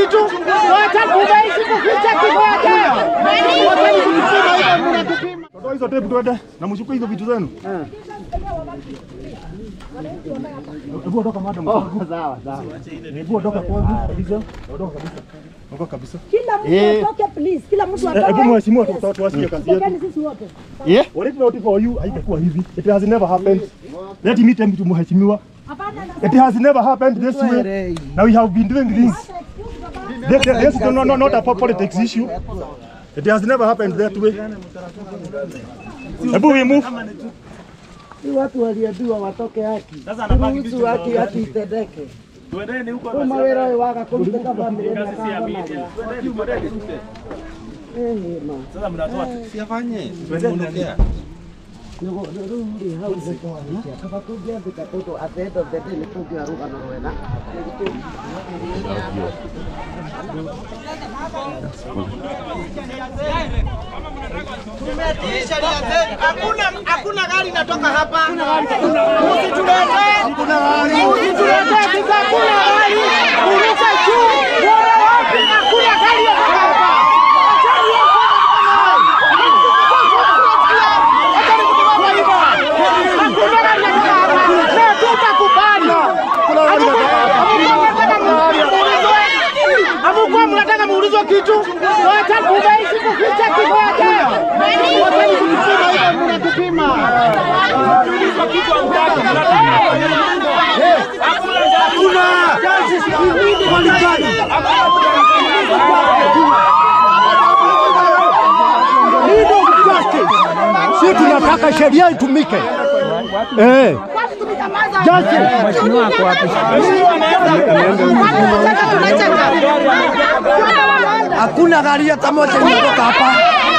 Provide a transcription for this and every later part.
kitu. Wacha kubaishi kuficha kifo yake. Wacha kujipima hivyo mnatupima. Toa hizo tape tuende na mshukue hizo vitu zenu. Hebu ondoka madam. Sawa sawa. Hebu ondoka kwanza kabisa. Ondoka kabisa. Ondoka kabisa. Kila mtu atoke please, kila mtu Eh, Hebu atoke. mheshimiwa tu- tu- tuwasikie kazi yetu. Tokeni sisi wote. Yeah. What if not for you haitakuwa hivi. It has never happened. Let me tell you mheshimiwa. It has never happened this way. Now we have been doing this. This, this is not, not, not a politics issue. It has never happened that way. Hebu we move. Si watu waliambiwa watoke haki. Ruhusu haki haki itendeke. Kuma wĩra ũyũ waga kũrutĩka bamĩrĩ ĩno ĩkahonaga. Eh, ma. Nĩguo- rĩu rĩ, hau nĩtwarĩkia. Kaba tũngĩambĩka tondũ at the end of the day nĩtũngĩoya rũgano rwega. Hakuna hakuna gari inatoka hapa. Usituletee. Hakuna gari. Usituletee kisa hakuna gari. Uruka juu. Bora wapi? Hakuna gari inatoka hapa. Achani yako. Achani kutoka hapa. Hakuna gari inatoka hapa. Na tutakubali. Hamkuwa mnataka muulizwe kitu. Wacha kubaishi kuficha kifo yake. Wacha kujipima hivyo mnatupima. Si tunataka sheria itumike. Eh. Mheshimiwa ako wapi? Hakuna gari hata moja imetoka hapa.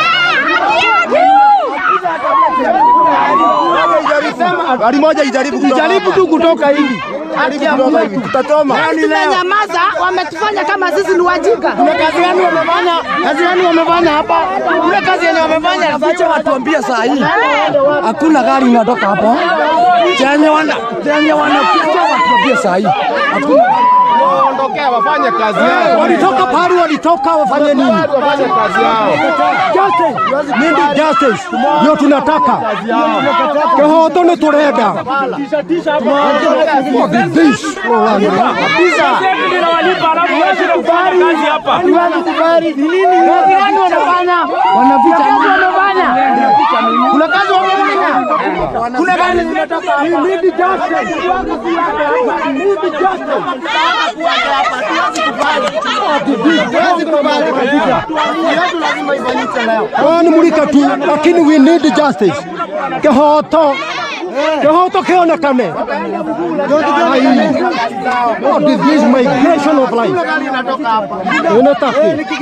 Gari moja ijaribu kutoka. Jaribu tu kutoka hivi. Jaribu kutoka hivi. Tutatoma. Tumenyamaza, wametufanya kama sisi ni wajinga. Kuna kazi gani wamefanya? Kazi gani wamefanya hapa? Kuna kazi yenye wamefanya afiche watuambie saa hii. Hakuna gari inatoka hapa. Chenye wana chenye wanaficha watuambie saa hii. Hakuna. Waondokea wafanye kazi yao. Walitoka pale walitoka wafanye nini? Wafanye kazi yao. Justice. Nindi justice ndio tunataka. Kihoto ni turenda. Kazi gani wanafanya? Wanaficha nini? Wanafanya. Kuna kazi wamefanya. Kuna gari zinatoka hapa. Need justice. Need justice. Huwezi kubali kabisa. Yetu lazima ifanyike leo. Wani mulika tu lakini we need justice. Kihoto kihoto kionekane. What is this migration of life? Unataka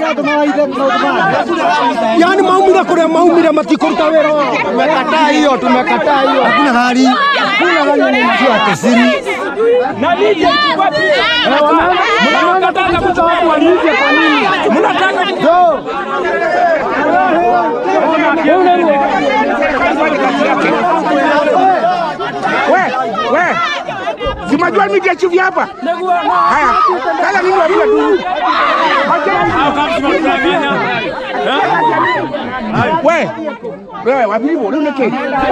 yani maumira kuria maumira matikuruta wira wao. Tumekataa hiyo, tumekataa hiyo. Hakuna gari. Hakuna gari inajua tesiri. na nije ichukue picha. Mnataka kutoa watu wa nje kwa nini? Mnataka We, we. Zimajua mimi chief hapa. Haya. Sasa mimi wapiga tu. We. Wewe wapi wewe uneke.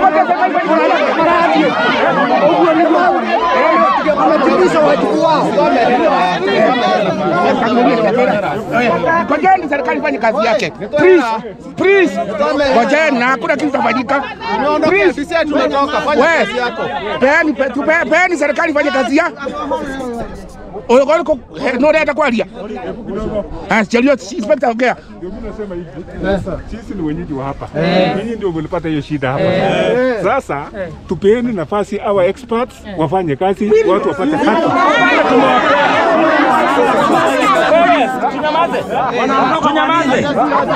Ngojeni serikali ifanye kazi yake. Please, please. Ngojeni na hakuna kitu kitafanyika. Please. Sisi tumetoka, fanya We, kazi yako. peani, pe- tupe- peani serikali ifanye kazi ya Oyo koliko noreta kwaria. Ah, chalio inspector ongea. Ndio mimi nasema hivi. Sasa sisi ni wenyeji wa hapa. Nyinyi ndio mlipata hiyo shida hapa. Sasa tupeeni nafasi our experts wafanye kazi, watu wapate haki. tunyamaze. Tunyamaze.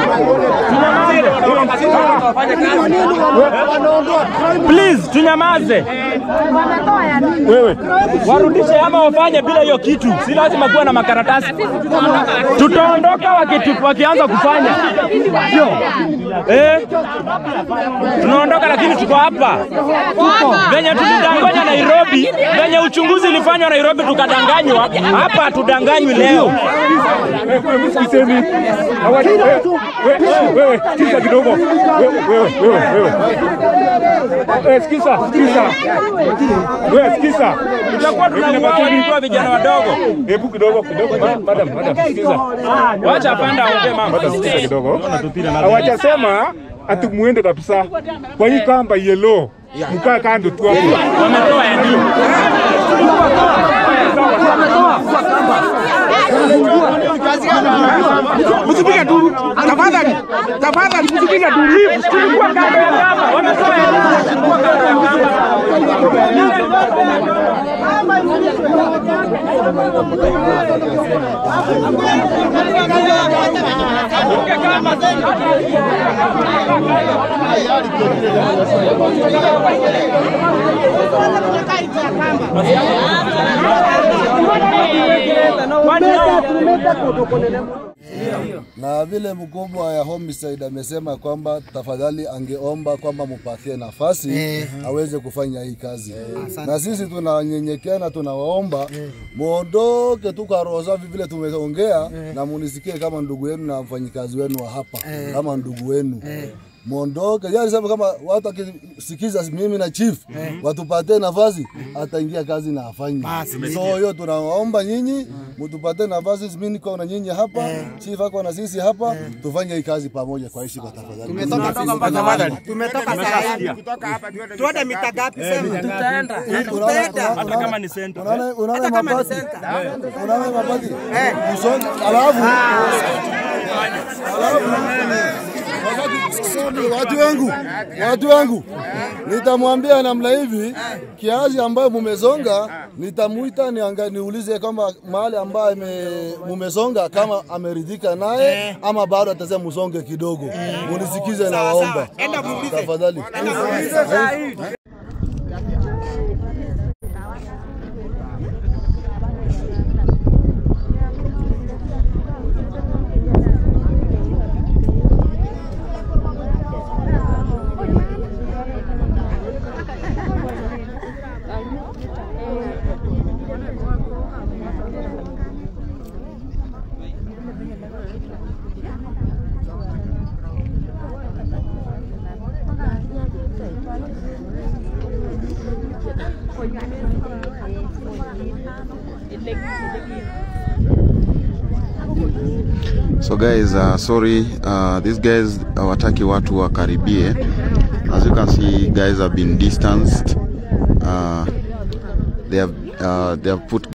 Please, tunyamaze. Wewe warudishe ama wafanye bila hiyo kitu, si lazima kuwa na makaratasi. Tutaondoka wakitu, wakianza kufanya sio eh? Tunaondoka lakini tuko hapa venye tulidanganya Nairobi, venye Venye uchunguzi ilifanywa Nairobi tukadanganywa, hapa hatudanganywi leo. Sikizeni. Hawaja- wewe- wewe- Wewe sikiza kidogo. Wewe wewe wewe wewe. Eh, sikiza, sikiza. Wewe sikiza. Tutakuwa tunauawa tukiwa vijana wadogo. Hebu kidogo kidogo. Ma- Madam, madam, sikiza. Wacha panda aongee mama. Madam, sikiza kidogo. Hawajasema ati muende kabisa kwa hii kamba yellow. Mkaa kando tu hapo. Wametoa ya nini? Msipige tu. Tafadhali. Tafadhali msipige tu. Leave. Tulikuwa kando ya kamba. Wametoa ya nini? na vile mkubwa ya homicide amesema kwamba tafadhali angeomba kwamba mupatie nafasi aweze kufanya hii kazi na sisi tunanyenyekea na tunawaomba muondoke tu kwa roho safi vile tumeongea na munisikie kama ndugu yenu na mfanyikazi wenu wa hapa kama ndugu wenu muondoke. Yeye alisema kama watu akisikiza mimi na chief watupatie nafasi, ataingia kazi na afanye. So hiyo tunawaomba nyinyi mtupatie nafasi, mimi niko na nyinyi hapa, chief ako na sisi hapa, tufanye hii kazi pamoja kwa heshima tafadhali. Tumetoka saa tuende mita ngapi sema? Tutaenda. Hata kama ni center. Unaona unaona mabati. Unaona mabati. Usonge alafu watu wangu, watu wangu, nitamwambia namna hivi, kiasi ambayo mumesonga, nitamuita nianga, niulize kama mahali ambayo ame- mumesonga kama ameridhika naye ama bado atasema musonge kidogo. Munisikize na waomba tafadhali. So guys, uh, sorry, uh, these guys hawataki watu wakaribie. As you can see, guys have been distanced. Uh, they have uh, they have put